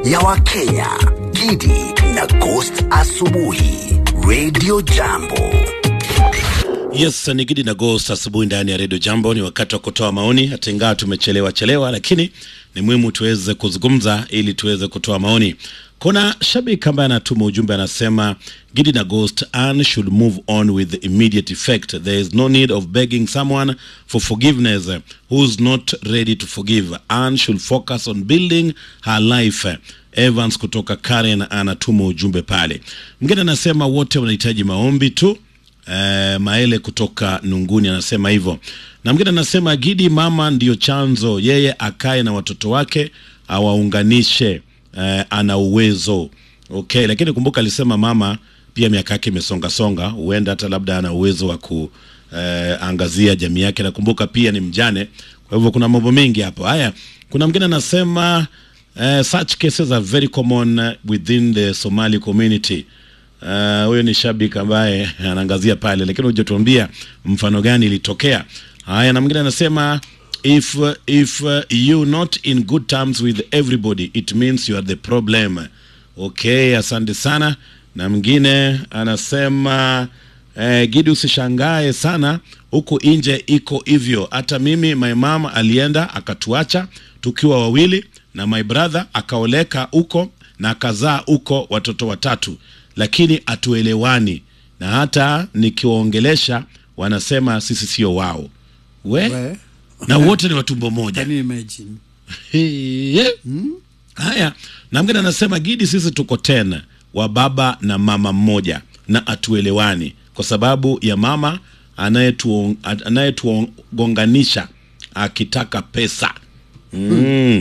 ya Wakenya, Gidi na Ghost Asubuhi, Radio Jambo. Yes, ni Gidi na Ghost asubuhi ndani ya Radio Jambo. Ni wakati wa kutoa maoni, hata ingawa tumechelewa chelewa, lakini ni muhimu tuweze kuzungumza ili tuweze kutoa maoni. Kuna shabiki ambaye anatuma ujumbe anasema, Gidi na Ghost, Anne should move on with immediate effect. There is no need of begging someone for forgiveness who's not ready to forgive. Anne should focus on building her life. Evans kutoka Karen anatuma ujumbe pale. Mwingine anasema wote wanahitaji maombi tu. Eh, Maele kutoka Nunguni anasema hivyo, na mwingine anasema Gidi, mama ndiyo chanzo, yeye akae na watoto wake awaunganishe. Eh, ana uwezo okay, lakini kumbuka alisema mama pia miaka yake imesonga songa, huenda hata labda ana uwezo wa kuangazia jamii yake. Nakumbuka pia ni mjane, kwa hivyo kuna mambo mengi hapo. Haya, kuna mwingine anasema eh, such cases are very common within the Somali community. Uh, huyo ni shabiki ambaye anaangazia pale, lakini hujatuambia mfano gani ilitokea. Haya, na mwingine anasema if if uh, you not in good terms with everybody it means you are the problem. Okay, asante sana. Na mwingine anasema eh, Gidi, usishangae sana huku nje iko hivyo. Hata mimi my mom alienda akatuacha tukiwa wawili, na my brother akaoleka huko na akazaa huko watoto watatu lakini hatuelewani na hata nikiwaongelesha wanasema sisi sio wao we, We. na wote ni watumbo moja Can you imagine? Heye. haya na mgine anasema gidi sisi tuko tena wa baba na mama mmoja na hatuelewani kwa sababu ya mama anayetuon- anayetugonganisha akitaka pesa Mm.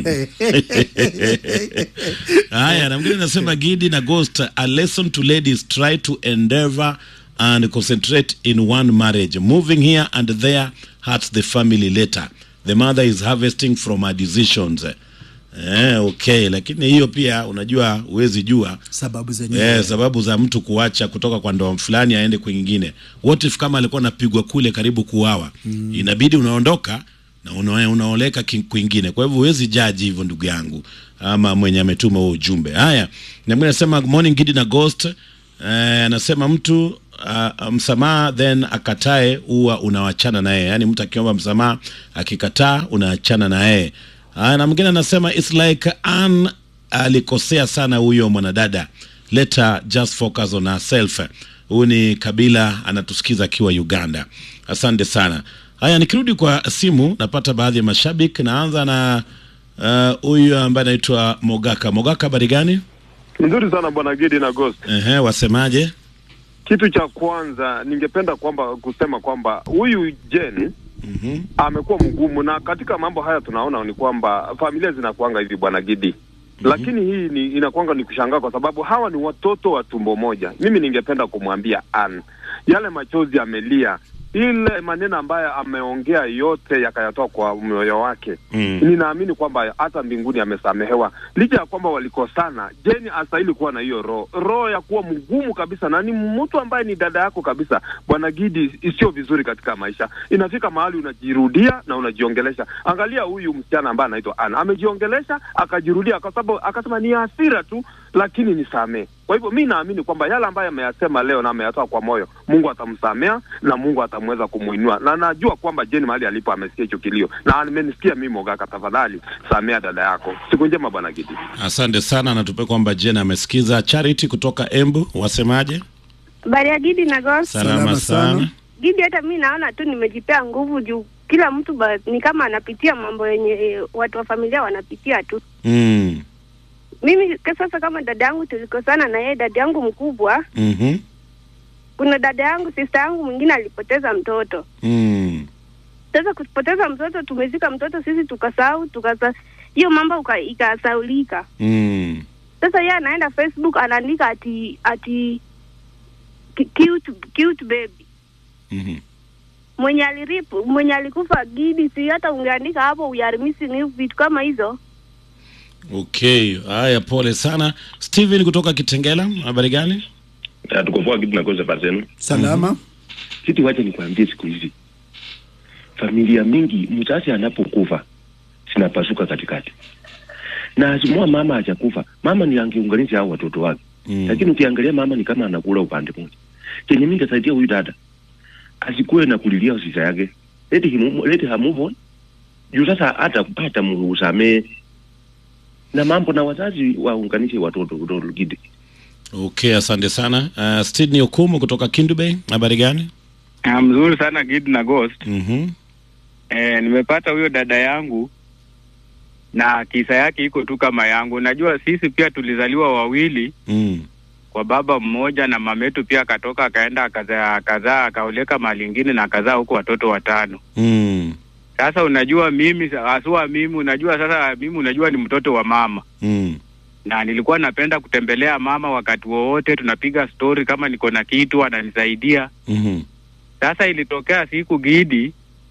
Haya, na mwingine anasema Gidi na Ghost, a lesson to ladies try to endeavor and concentrate in one marriage. Moving here and there hurts the family later. The mother is harvesting from her decisions. Eh, okay, lakini hiyo pia unajua huwezi jua Sababu zenyewe. Eh, sababu za mtu kuacha kutoka kwa ndoa fulani aende kwingine. What if kama alikuwa anapigwa kule karibu kuuawa? Inabidi unaondoka na una, unaoleka ki- kwingine. Kwa hivyo huwezi jaji hivyo ndugu yangu ama mwenye ametuma huo ujumbe. Haya, na mwingine anasema good morning Gidi na Ghost. Eh, anasema mtu uh, msamaha then akatae huwa unawachana naye. Yaani mtu akiomba msamaha akikataa unaachana na yeye. Haya, na mwingine anasema it's like an alikosea sana huyo mwanadada let her just focus on herself huyu ni kabila anatusikiza akiwa uganda asante sana haya nikirudi kwa simu napata baadhi ya mashabiki naanza na uh, huyu ambaye anaitwa mogaka mogaka habari gani Nzuri sana bwana Gidi na Ghost. Ehe, wasemaje Kitu cha kwanza ningependa kwamba kusema kwamba huyu Jen Mhm. amekuwa mgumu, na katika mambo haya tunaona ni kwamba familia zinakuanga hivi bwana Gidi. Lakini hii ni inakuanga ni kushangaa kwa sababu hawa ni watoto wa tumbo moja. Mimi ningependa kumwambia Ann, yale machozi amelia, ile maneno ambayo ameongea yote yakayatoa kwa moyo wake Mm. ninaamini kwamba hata mbinguni amesamehewa, licha ya kwamba walikosana. Jeni astahili kuwa na hiyo roho roho ya kuwa mgumu kabisa, na ni mtu ambaye ni dada yako kabisa. Bwana Gidi, isiyo vizuri katika maisha. Inafika mahali unajirudia na unajiongelesha. Angalia huyu msichana ambaye anaitwa Ana, amejiongelesha akajirudia, kwa sababu akasema ni hasira tu, lakini nisamee. Kwa hivyo mi naamini kwamba yale ambayo ameyasema leo na ameyatoa kwa moyo, Mungu atamsamea na Mungu atamweza kumwinua, na najua kwamba Jeni mahali alipo amesikia hicho kilio na amenisikia mimi. Mogaka, tafadhali samea dada yako. Siku njema bwana Gidi. asante sana natupe kwamba jen amesikiza charity kutoka embu wasemaje Habari ya Gidi na Ghost. salama, Salama sana, sana. Gidi, hata mi naona tu nimejipea nguvu juu kila mtu ba, ni kama anapitia mambo yenye eh, watu wa familia wanapitia tu. Mm. Mimi ka- sasa kama dada yangu tulikosana na yeye, dada yangu mkubwa, Mhm. kuna dada yangu sister yangu mwingine alipoteza mtoto. Mm. Sasa kupoteza mtoto, tumezika mtoto sisi, tukasahau tukasa hiyo mambo uka- ikasaulika. Mm. Sasa yeye anaenda Facebook anaandika ati ati ki- cute, cute baby Mhm. mwenye aliripu mwenye alikufa Gidi, si hata ungeandika hapo we are missing you, vitu kama hizo. okay haya pole sana steven kutoka kitengela habari gani Ah, tuko poa kitu nakosa pasenu Salama. siti wacha nikwambie siku hizi familia mingi mzazi anapokufa zinapasuka katikati na asimua mama hajakufa mama ni angeunganisha hao watoto wake Mm. lakini ukiangalia mama ni kama anakula upande mmoja chenye mimi nitasaidia huyu dada asikuwe na kulilia sisa yake let him let her move on juu sasa hata hata musamee na mambo na wazazi waunganishe watoto watoto gidi Okay, asante sana. Uh, Sydney Okumu kutoka Kindu Bay, habari gani? Ah, mzuri sana Gid na Ghost. Mhm. Eh, nimepata huyo dada yangu na kisa yake iko tu kama yangu. Najua sisi pia tulizaliwa wawili Mm. kwa baba mmoja, na mametu pia akatoka akaenda akazaa akazaa akaoleka mahali ingine na akazaa huko watoto watano. Mm. Sasa unajua mimi haswa mimi, unajua sasa mimi, unajua ni mtoto wa mama Mm. na nilikuwa napenda kutembelea mama wakati wowote, tunapiga stori, kama niko na kitu ananisaidia. Mhm. Sasa ilitokea siku Gidi,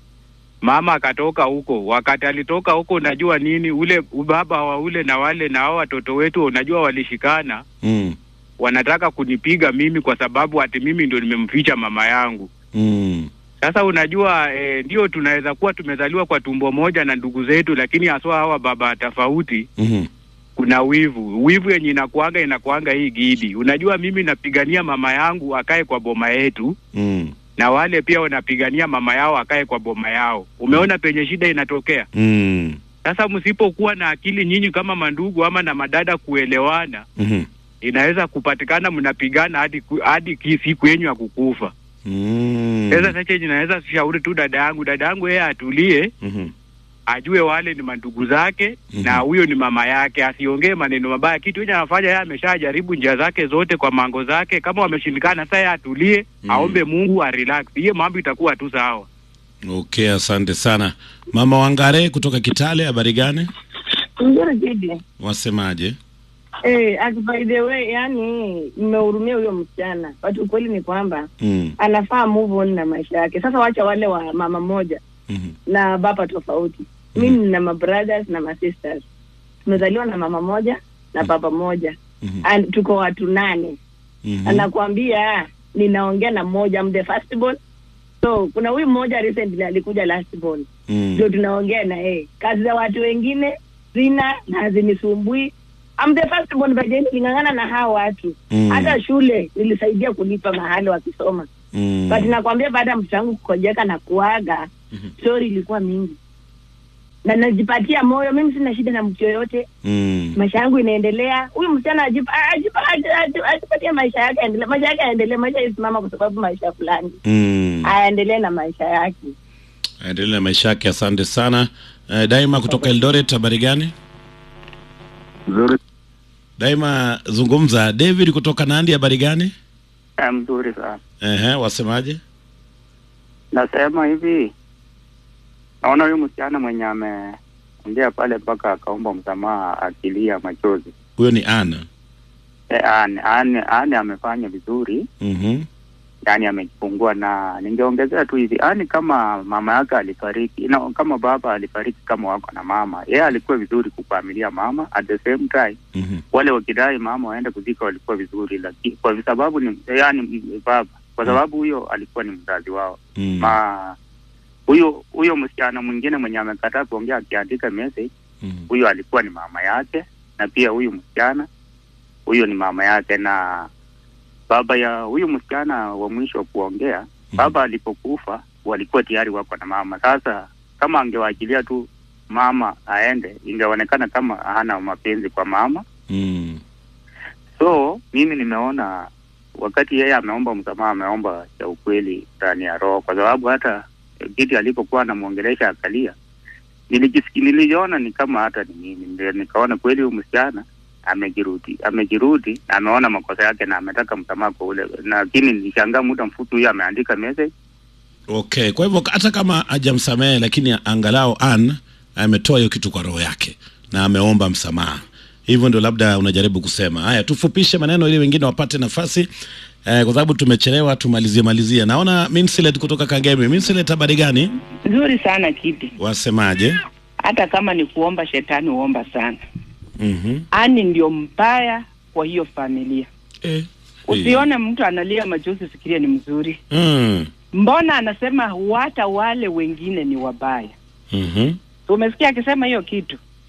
mama akatoka huko. Wakati alitoka huko, unajua nini, ule baba wa ule na wale na hao watoto wetu, unajua walishikana, Mm. wanataka kunipiga mimi kwa sababu ati mimi ndio nimemficha mama yangu. Mm. Sasa unajua eh, ndio tunaweza kuwa tumezaliwa kwa tumbo moja na ndugu zetu, lakini haswa hawa baba tofauti, Mhm. kuna wivu. Wivu yenye inakuanga inakuanga hii Gidi, unajua mimi napigania mama yangu akae kwa boma yetu Mm. na wale pia wanapigania mama yao akae kwa boma yao. Umeona penye shida inatokea. Mm. Sasa msipokuwa na akili nyinyi kama mandugu ama na madada kuelewana, Mhm. inaweza kupatikana mnapigana hadi ku- hadi ki- siku yenyu ya kukufa. Mm. Sasa sasa yenye naweza shauri tu dada yangu, dada yangu yeye atulie, Mhm. ajue wale ni mandugu zake Mhm. na huyo ni mama yake, asiongee maneno mabaya. Kitu yenye anafanya yeye, ameshajaribu njia zake zote kwa mango zake, kama wameshindikana, sasa yeye atulie, Mhm. aombe Mungu arelax, hiyo mambo itakuwa tu sawa. Okay, asante sana. Mama Wangare kutoka Kitale, habari gani? Nzuri Gidi. Wasemaje? Eh, as by the way, yani nimehurumia huyo msichana. But ukweli ni kwamba Mm. anafaa move on na maisha yake. Sasa wacha wale wa mama moja Mhm. na baba tofauti. Mimi nina ma brothers na ma sisters. Tumezaliwa na mama moja na baba moja. Mhm. And tuko watu nane. Mhm. Anakuambia ninaongea na mmoja I'm the first born. So kuna huyu mmoja recently alikuja last born. Mm. ndio tunaongea na yeye. Kazi za watu wengine zina na hazinisumbui. I'm the first born by the way, niling'ang'ana na hawa watu Mm. hata shule nilisaidia kulipa mahali wakisoma Mm. but nakwambia baada ya mtoto wangu kukojeka na kuaga Mhm. story ilikuwa mingi na najipatia moyo mimi sina shida na mtu yoyote Mm. maisha yangu inaendelea huyu msichana ajipa- ajipa- aji- aji- ajipatie maisha yake aendelee maisha yake aendelee maisha isimama kwa sababu maisha fulani Mm. aendelee na maisha yake Aendelee na maisha yake. Asante sana. Uh, Daima kutoka Eldoret, habari gani? Nzuri. Daima zungumza. David kutoka Nandi, habari gani? Mzuri sana. Ehe, wasemaje? Nasema hivi, naona huyu msichana mwenye ameongea pale mpaka akaomba msamaha akilia machozi. Huyo ni Ana. E, ane, ane, ane amefanya vizuri, Mhm. yani amejifungua, na ningeongezea tu hivi, ani kama mama yake alifariki na kama baba alifariki kama wako na mama, yeye alikuwa vizuri kufamilia mama, at the same time Mhm. wale wakidai mama waende kuzika walikuwa vizuri, lakini kwa sababu ni yani baba, kwa sababu huyo alikuwa ni mzazi wao Mm. ma huyo huyo msichana mwingine mwenye amekataa kuongea akiandika message, Mhm. huyo alikuwa ni mama yake, na pia huyu msichana huyo ni mama yake, na baba ya huyu msichana wa mwisho wa kuongea, baba alipokufa walikuwa tayari wako na mama. Sasa kama angewaachilia tu mama aende, ingeonekana kama hana mapenzi kwa mama. Mm. So mimi nimeona wakati yeye ameomba msamaha, ameomba cha ukweli ndani ya roho, kwa sababu hata kiti alipokuwa anamwongelesha akalia, nilijisiki niliona ni kama hata ni mimi, ndio nikaona kweli huyu msichana amejirudi, amejirudi na ameona makosa yake na ametaka msamaha kwa ule, lakini nilishangaa muda mfupi huyo ameandika message Okay, kwa hivyo hata kama hajamsamehe lakini angalau Ann ametoa hiyo kitu kwa roho yake na ameomba msamaha. Hivyo ndio labda unajaribu kusema. Haya, tufupishe maneno ili wengine wapate nafasi eh, kwa sababu tumechelewa, tumalizie malizie. Naona Minsilet kutoka Kagemi. Minsilet, habari gani? Nzuri sana Kidi, Wasemaje? hata kama ni kuomba shetani huomba sana. Mhm. Ani ndio mbaya kwa hiyo familia. Eh. Usione mtu analia machozi fikiria ni mzuri. Mm. Mbona anasema hata wale wengine ni wabaya? Mhm. Umesikia akisema hiyo kitu?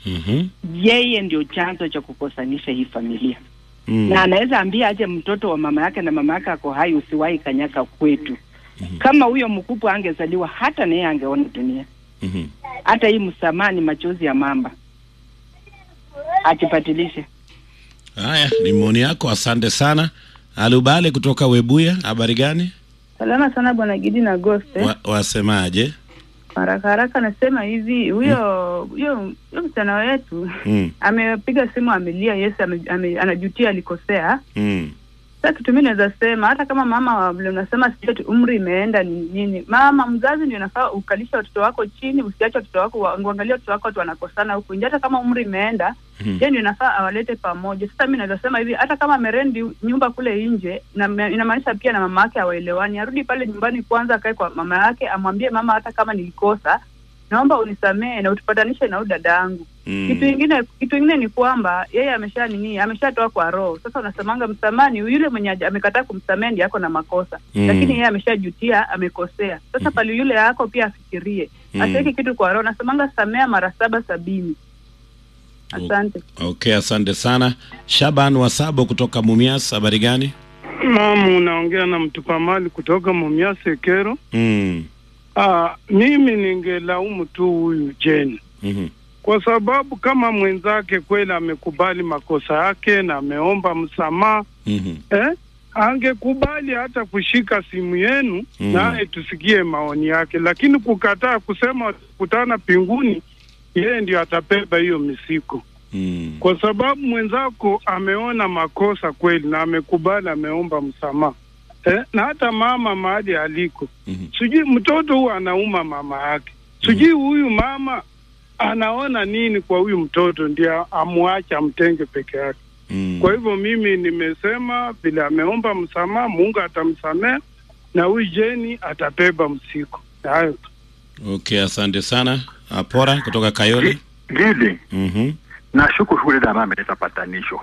Mhm. yeye ndio chanzo cha kukosanisha hii familia Mm. na anaweza ambia aje mtoto wa mama yake na mama yake ako hai usiwahi kanyaka kwetu kama huyo mkubwa angezaliwa hata naye angeona dunia Mhm. hata hii msamaha ni machozi ya mamba ajipatilishe Haya, ni maoni yako, asante sana. Alubale kutoka Webuya, habari gani? Salama sana bwana Gidi na Ghost. eh. Wa, wasemaje? Haraka haraka nasema hivi, huyo huyo huyo msichana wetu Mm. amepiga simu amelia, yes ame, ame, anajutia alikosea. Mm. Sasa kitu mimi naweza sema hata kama mama wa- vile unasema sijui ati umri imeenda ni nini, mama mzazi ndio unafaa ukalisha watoto wako chini, usiache watoto wako wa- uangalie watoto wako watu wanakosana huku nje, hata kama umri imeenda Mhm. yeye ndio inafaa awalete pamoja. Sasa mimi naweza sema hivi, hata kama amerendi nyumba kule nje, na inamaanisha pia na mama yake hawaelewani, arudi pale nyumbani kwanza, akae kwa mama yake, amwambie mama, hata kama nilikosa, naomba unisamehe na utupatanishe na huyu dada yangu. Mm. Kitu ingine kitu ingine ni kwamba yeye amesha nini, ameshatoa kwa roho. Sasa unasemanga msamani, yule mwenye haja- amekataa kumsamehe ndiye ako na makosa Mm. lakini yeye ameshajutia, amekosea. Sasa pale yule yako pia afikirie, Mm. asiweke kitu kwa roho. Nasemanga samea mara saba sabini. Asante. Okay, asante sana. Shaban Wasabo kutoka Mumias, habari gani? Naam, unaongea na mtupa mali kutoka Mumias Kero. Mm. Ah, mimi ningelaumu tu huyu Jane Mhm. kwa sababu kama mwenzake kweli amekubali makosa yake na ameomba msamaha Mhm. eh, angekubali hata kushika simu yenu Mm. naye tusikie maoni yake, lakini kukataa kusema watakutana pinguni, yeye ndio atabeba hiyo misiko Mm. kwa sababu mwenzako ameona makosa kweli na amekubali, ameomba msamaha eh, na hata mama mahali aliko Mhm. sijui mtoto huyu anauma mama yake, sijui huyu mama anaona nini kwa huyu mtoto, ndio amwache amtenge peke yake. Mm. Kwa hivyo mimi nimesema vile ameomba msamaha, Mungu atamsamehe na huyu Jeni atabeba msiko. Hayo tu. Okay, asante sana. Apora kutoka Kayole. Gidi, Mhm. nashuku huyu dada ambaye ameleta patanisho.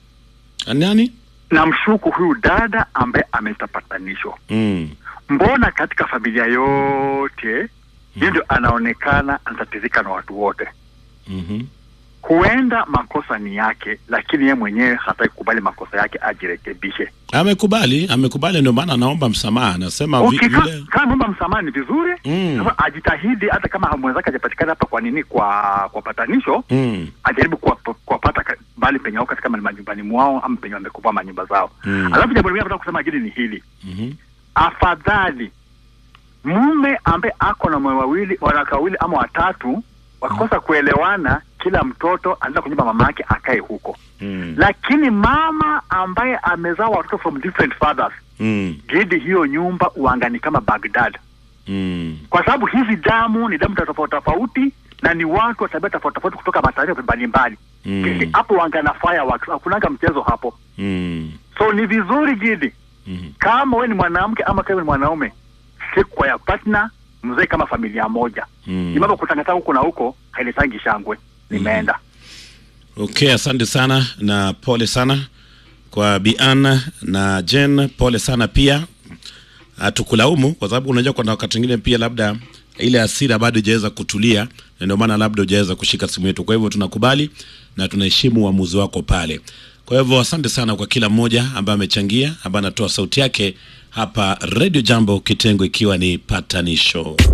Nani? Namshuku huyu dada ambaye ameleta patanisho. Mm. Mbona katika familia yote yeye ndio anaonekana anatatizika na watu wote? Mhm. Huenda makosa ni yake, lakini yeye mwenyewe hataki kukubali makosa yake, ajirekebishe. Amekubali, amekubali ndio maana anaomba msamaha. Anasema vi- Okay, ka- vile kama mambo msamaha ni vizuri Mm. sasa ajitahidi, hata kama mwenzake hajapatikana hapa kwa nini, kwa kwa patanisho Mm. ajaribu kuwapa- kuwapata ka- bali penye wako katika majumbani mwao ama penye wamekupa manyumba zao. Mm. Alafu jambo lingine nataka kusema hili ni hili, Mhm. afadhali mume ambaye ako na mwe wawili wanawake wawili ama watatu wakikosa kuelewana, kila mtoto anaenda kwa nyumba mama yake akae huko, Mm. lakini mama ambaye amezaa watoto from different fathers, Mm. gidi hiyo nyumba uangani kama Baghdad, Mm. kwa sababu hizi damu ni damu tofauti tofauti na ni watu wa tabia tofauti tofauti kutoka mataifa mbalimbali. Mm. Hapo wangana fireworks, hakunanga mchezo hapo. Mm. So ni vizuri Gidi, Mhm. kama we ni mwanamke ama kama ni mwanaume, stick kwa ya partner, mzee kama familia moja. Mm. Ni mambo kutangatanga huko na huko hailetangi shangwe. Nimeenda. Okay, asante sana na pole sana kwa Bian na Jen, pole sana pia. Hatukulaumu kwa sababu unajua kuna wakati mwingine pia labda ile hasira bado haijaweza kutulia, na ndio maana labda hujaweza kushika simu yetu. Kwa hivyo tunakubali na tunaheshimu uamuzi wako pale. Kwa hivyo asante sana kwa kila mmoja ambaye amechangia, ambaye anatoa sauti yake hapa Radio Jambo, kitengo ikiwa ni patanisho.